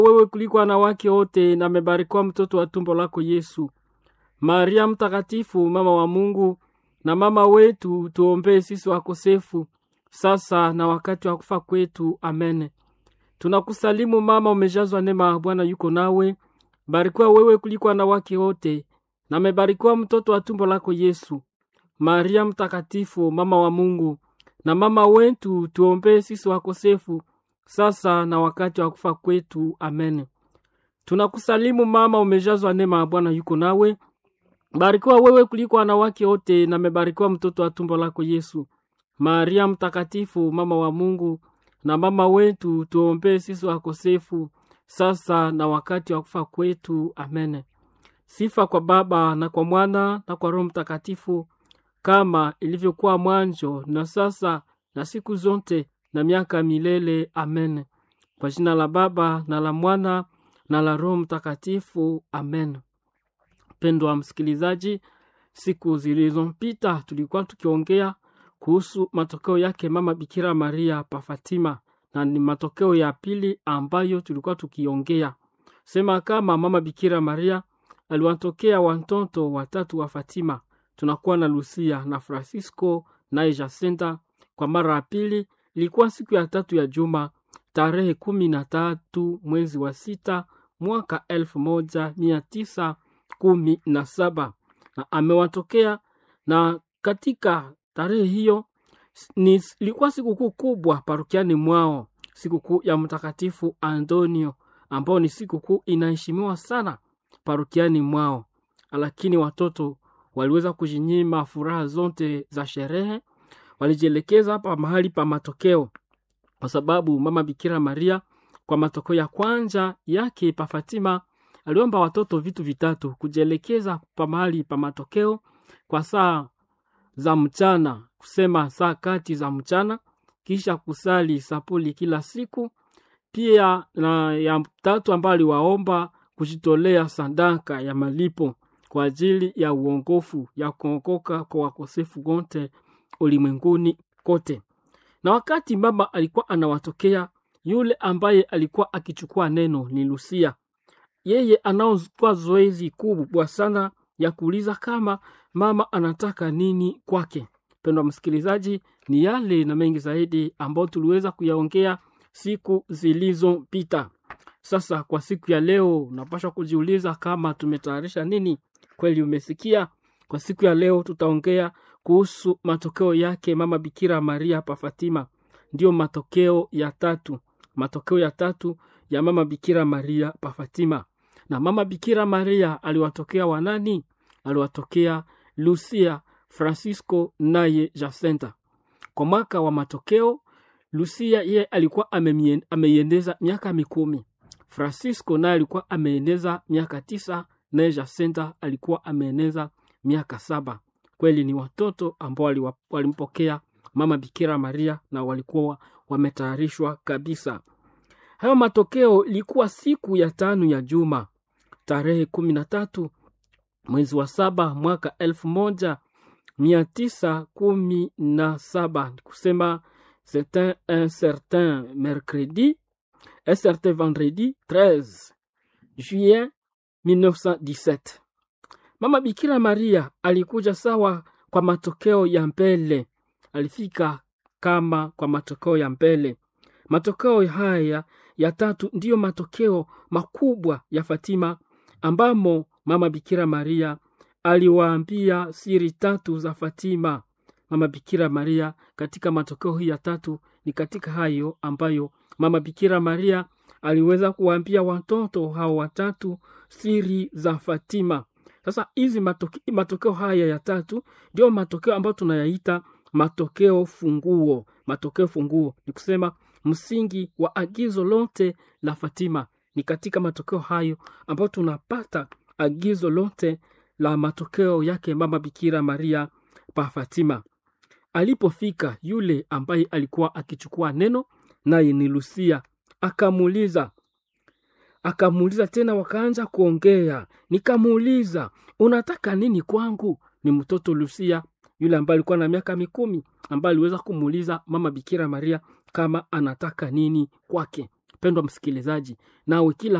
wewe kuliko wanawake wote, na amebarikiwa mtoto wa tumbo lako Yesu. Maria Mtakatifu, mama wa Mungu na mama wetu, tuombee sisi wakosefu, sasa na wakati wa kufa kwetu. Amen. Tunakusalimu mama, umejazwa neema, Bwana yuko nawe, barikiwa wewe kuliko wanawake wote, na amebarikiwa mtoto wa tumbo lako Yesu. Maria Mtakatifu, mama wa Mungu na mama wetu, tuombee sisi wakosefu, sasa na wakati wa kufa kwetu. Amen. Tunakusalimu mama, umejazwa neema, Bwana yuko nawe, barikiwa wewe kuliko wanawake wote, na amebarikiwa mtoto wa tumbo lako Yesu. Maria Mtakatifu, mama wa Mungu na mama wetu, tuombee sisi wakosefu, sasa na wakati wa kufa kwetu. Amen. Sifa kwa Baba na kwa Mwana na kwa Roho Mtakatifu, kama ilivyokuwa mwanzo na sasa na siku zote na miaka milele. Amen. Kwa jina la Baba na la Mwana na la Roho Mtakatifu. Amen. Mpendwa msikilizaji, siku zilizopita tulikuwa tukiongea kuhusu matokeo yake mama Bikira Maria pa Fatima, na ni matokeo ya pili ambayo tulikuwa tukiongea sema kama mama Bikira Maria aliwatokea watoto watatu wa Fatima. Tunakuwa na Lucia na Francisco naye Jacinta. Kwa mara ya pili ilikuwa siku ya tatu ya juma tarehe kumi na tatu mwezi wa sita mwaka elfu moja mia tisa kumi na saba na amewatokea na katika tarehe hiyo ni ilikuwa sikukuu kubwa parokiani mwao, sikukuu ya Mtakatifu Antonio ambao ni sikukuu inaheshimiwa sana parokiani mwao, lakini watoto waliweza kujinyima furaha zote za sherehe, walijielekeza hapa mahali pa matokeo, kwa sababu mama Bikira Maria kwa matokeo ya kwanza yake pa Fatima aliomba watoto vitu vitatu: kujielekeza pa mahali pa matokeo kwa saa za mchana, kusema saa kati za mchana, kisha kusali sapuli kila siku. Pia na ya tatu ambayo aliwaomba kujitolea sadaka ya malipo kwa ajili ya uongofu ya kuokoka kwa wakosefu wote ulimwenguni kote. Na wakati mama alikuwa anawatokea, yule ambaye alikuwa akichukua neno ni Lucia. Yeye anaochukua zoezi kubwa sana ya kuuliza kama mama anataka nini kwake. Mpendwa msikilizaji, ni yale na mengi zaidi ambayo tuliweza kuyaongea siku zilizopita. Sasa kwa siku ya leo, unapaswa kujiuliza kama tumetayarisha nini. Kweli umesikia? Kwa siku ya leo tutaongea kuhusu matokeo yake mama Bikira Maria pa Fatima. Ndiyo matokeo ya tatu, matokeo ya tatu ya mama Bikira Maria pa Fatima. Na mama Bikira Maria aliwatokea wanani? Aliwatokea Lucia, Francisco naye Jacinta. Kwa mwaka wa matokeo, Lucia yeye alikuwa ameiendeza miaka mikumi. Francisco naye alikuwa ameeneza miaka tisa, naye Jacinta alikuwa ameeneza miaka saba. Kweli ni watoto ambao walimpokea mama Bikira Maria na walikuwa wametayarishwa kabisa. Hayo matokeo ilikuwa siku ya tano ya juma tarehe kumi na tatu mwezi wa saba mwaka elfu moja mia tisa kumi na saba kusema c'était un certain mercredi un certain vendredi 13 juillet 1917 mama Bikira Maria alikuja sawa kwa matokeo ya mbele, alifika kama kwa matokeo ya mbele. Matokeo haya ya tatu ndiyo matokeo makubwa ya Fatima, ambamo mama Bikira Maria aliwaambia siri tatu za Fatima. Mama Bikira Maria katika matokeo hii ya tatu ni katika hayo ambayo mama Bikira Maria aliweza kuwaambia watoto hao watatu siri za Fatima. Sasa hizi matoke, matokeo haya ya tatu ndio matokeo ambayo tunayaita matokeo funguo. Matokeo funguo ni kusema msingi wa agizo lote la Fatima. Ni katika matokeo hayo ambayo tunapata agizo lote la matokeo yake mama Bikira Maria pa Fatima. Alipofika yule ambaye alikuwa akichukua neno, naye ni Lucia, akamuuliza akamuuliza tena, wakaanza kuongea. Nikamuuliza, unataka nini kwangu? Ni mtoto Lucia yule ambaye alikuwa na miaka mikumi, ambaye aliweza kumuuliza mama Bikira Maria kama anataka nini kwake. mpendwa msikilizaji nawe kila